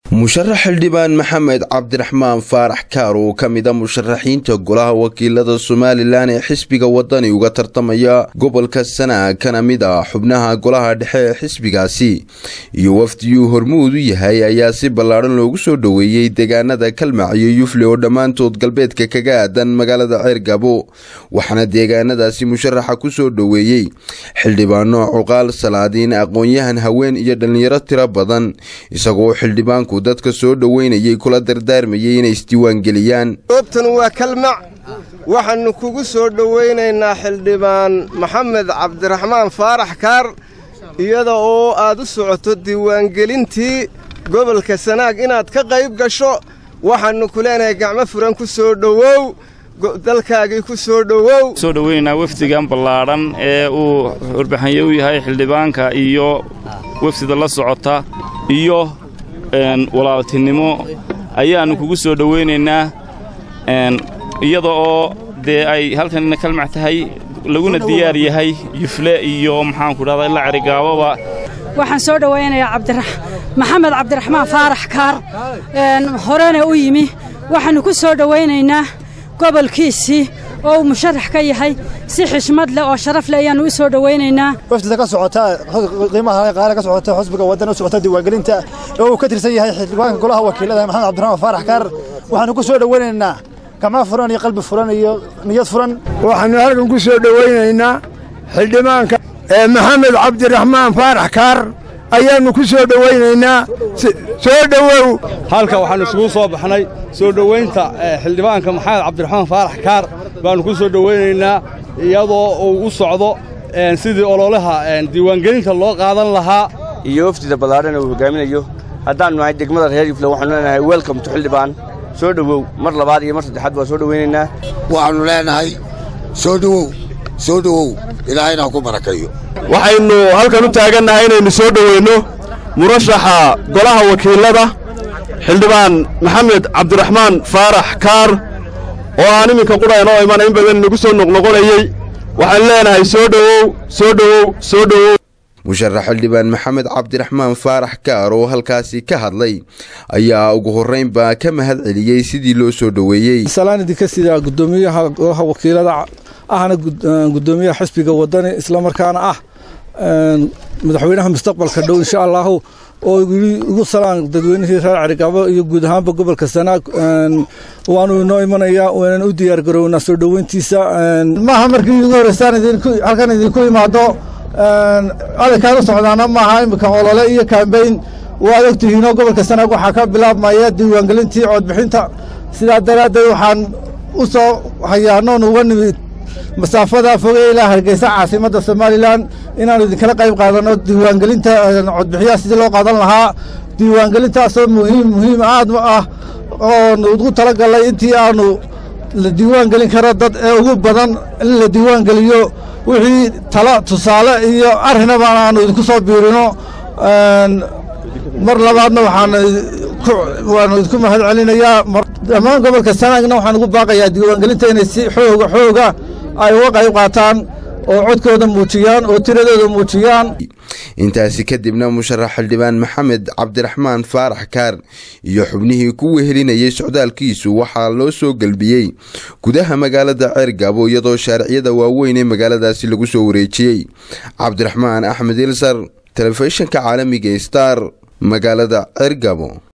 musharax xildhibaan maxamed cabdiraxmaan faarax kaar oo ka mid a musharaxiinta golaha wakiilada somalilan ee xisbiga wadani uga tartamaya gobolka sana kana mid a xubnaha golaha dhexe ee xisbigaasi iyo wafdiyuu hormuud u yahay ayaa si ballaadhan loogu soo dhoweeyey deegaanada kalmac iyo yufle oo dhammaantood galbeedka kaga aadan magaalada ceergabo waxaana deegaanadaasi musharaxa ku soo dhoweeyey xildhibaano cuqaal salaadiin aqoon-yahan haween iyo dhallinyaro tiro badan isagoo xildhibaanku dadka soo dhoweynayay kula dardaarmayay inay isdiiwaangeliyaan goobtan waa kalmac waxaannu kugu soo dhowaynaynaa xildhibaan maxamed cabdiraxmaan faarax kaar iyada oo aad u socoto diiwaangelintii gobolka sanaag inaad ka qayb gasho waxaannu ku leenahay gacmo furan ku soo dhowow dalkaagii ku soo dhowow soo dhoweynaynaa wafdigan ballaadhan ee uu warbixanye u yahay xildhibaanka iyo wafdida la socota iyo walaaltinimo ayaannu kugu soo dhowaynaynaa iyada oo dee ay halkanina kalmac tahay laguna diyaar yahay yufle iyo maxaanku dhahdaa ila cerigaababa waxaan soo dhowaynayaa maxamed cabdiraxmaan faarax kaar horena u yimi waxaannu ku soo dhowaynaynaa gobolkiisii oo uu musharax ka yahay si xishmad leh oo sharaf leh ayaannu u soo dhowaynaynaa wafdida ka socota qiimaha qaale ka socota xusbiga waddan u socota diiwaangelinta oo uu ka tirsan yahay xildhibaanka golaha wakiilada maxamed cabdiraxmaan faarax kaar waxaannu ku soo dhowaynaynaa gacmo furan iyo qalbi furan iyo niyad furan waxaannu halkan ku soo dhowaynaynaa xildhibaanka maxamed cabdiraxmaan faarax kaar ayaannu ku soo dhowaynaynaa soo dhowow halka waxaannu isugu soo baxnay soo dhowaynta xildhibaanka maxamed cabdiraxmaan faarax kaar baannu ku soo dhowaynaynaa iyadoo uu u socdo sidii ololaha diiwaangelinta loo qaadan lahaa iyo wafdida ballaadhan uu hogaaminayo haddaannu nahay degmada reer yufle waxaanu leenahay welcom to xildhibaan soo dhowow mar labaad iyo mar saddexaad waa soo dhowaynaynaa waxaannu leenahay soo dhowow soo dhowow ilaahayna ha ku barakayo waxaynu halkan u taagannahay inaynu soo dhoweynno murashaxa golaha wakiilada xildhibaan maxamed cabdiraxmaan faarax kaar oo aan iminka qudhaynoo imana in badan inagu soo noqnoqonayey waxaan leenahay soo dhowow soo dhowow soo dhowow musharax xildhibaan maxamed cabdiraxmaan faarax kaar oo halkaasi ka hadlay ayaa ugu horraynbaa ka mahad celiyey sidii loo soo dhoweeyey salaan idinka sida guddoomiyaha golaha wakiilada ahna guddoomiyaha xisbiga wadani islamarkaana ah madaxweynaha mustaqbalka dhow insha allaahu oo igu salaan dadweynihii reer cerigaabo iyo guud ahaanba gobolka sanaag waanu inoo imanayaa waanan u diyaar garownaa soo dhoweyntiisa maaha markii ugu horreysaan halkan idinku imaado adankaan u socdaana maaha iminka olole iyo kaambeyn waad ogtihiinoo gobolka sanaag waxaa ka bilaabmaya diiwaangelintii coodbixinta sidaa daraaddeed waxaan u soo hayaanoon uga nimid masaafada foge ilaa hargeysa caasimadda somalilan inaannu idinkala qayb qaadanno diiwaangelinta codbixiyaha sidii loo qaadan lahaa diiwaangelintaasoo muhiim muhiim aad ah oonu ugu tala gallay intii aannu la diiwaangelin karo dad ee ugu badan in la diiwaangeliyo wixii tala tusaale iyo arrinaba aannu idinku soo biirino mar labaadna waxaanwaannu idinku mahad celinayaa dhammaan gobolka sanaagna waxaan ugu baaqayaa diiwaangelinta inay si xooga xooga ay uga qayb qaataan oo codkooda muujiyaan oo tiradooda muujiyaan intaasi kadibna musharax xildhibaan maxamed cabdiraxmaan faarax kaar iyo xubnihii ku wehelinayay socdaalkiisu waxaa loo soo gelbiyey gudaha magaalada ceergabo iyadoo shaariciyada waaweyn ee magaaladaasi lagu soo wareejiyey cabdiraxmaan axmed ilsar telefishinka caalamiga star magaalada ceergabo